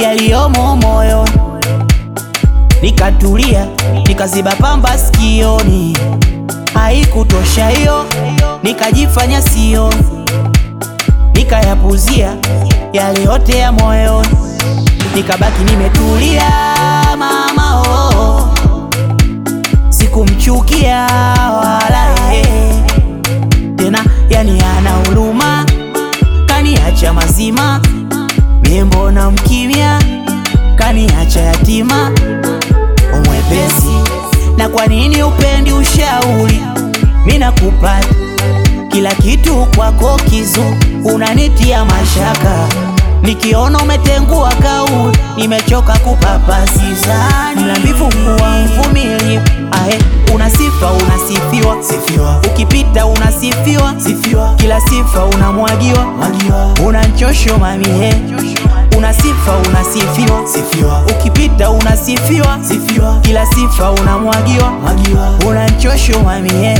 yaliyomo moyoni. Nikatulia, nikaziba pamba sikioni, haikutosha hiyo, nikajifanya sioni, nikayapuzia yale yote ya moyoni, nikabaki nimetulia mama oh. Sikumchukia wala yeye tena, yani ana huruma, kaniacha mazima, mie mbona mkimya, kaniacha yatima umwepesi. Na kwa nini upendi ushauri? Mimi nakupata kila kitu kwako kizuri, unanitia mashaka nikiona umetengua kauli, nimechoka kupapasizani la mbivu kuwa mvumilivu. Ae, una sifa unasifiwa, Sifiwa, ukipita unasifiwa, sifiwa, kila sifa unamwagiwa, mwagiwa, una nchosho mamie, una sifa unasifiwa, sifiwa, ukipita unasifiwa, sifiwa, kila sifa unamwagiwa, mwagiwa, una nchosho mamie.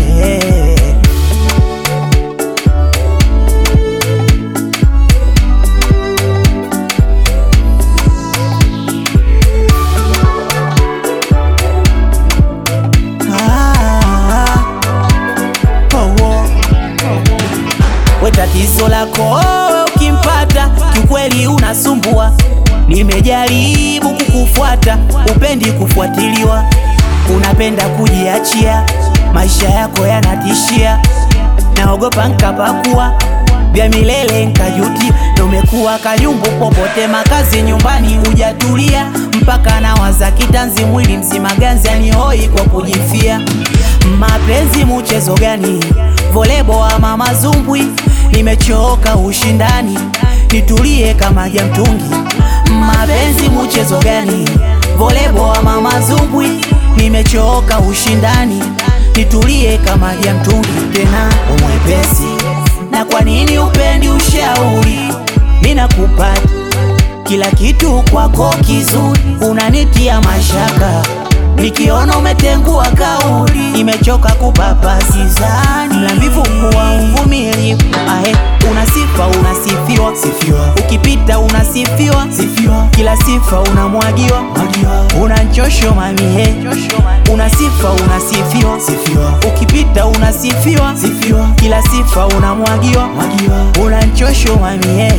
Ah, oh, oh. We tatizo lako wewe ukimpata, kiukweli unasumbua. Nimejaribu kukufuata, upendi kufuatiliwa, unapenda kujiachia, maisha yako yanatishia. Naogopa nkapakua vya milele nkajuti, ndo umekuwa kayumbu popote, makazi nyumbani hujatulia, mpaka nawaza kitanzi, mwili mzima ganzi anihoi kwa kujifia. Mapenzi mchezo gani? Volebo ama mazumbwi? Nimechoka ushindani, nitulie kama jamtungi. Mapenzi mchezo gani? Volebo ama mazumbwi? Nimechoka ushindani, nitulie kama jamtungi. Tena umwepesi, na kwa nini upendi ushauri? Mimi nakupata kila kitu kwako kizuri, unanitia mashaka nikiona umetengua kauli, nimechoka kupapasizani la mbivu kuwa mvumilivu. Ae, una sifa unasifiwa, sifiwa, ukipita unasifiwa, sifiwa, kila sifa unamwagiwa, mwagiwa, una nchosho mamie, una sifa unasifiwa, sifiwa, ukipita unasifiwa, sifiwa, kila sifa unamwagiwa, mwagiwa, una nchosho mamie.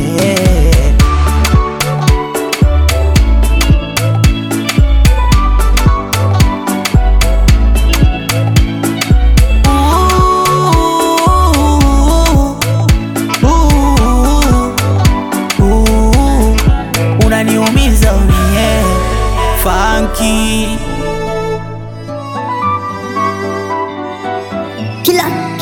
Unaniumiza unie funky Killer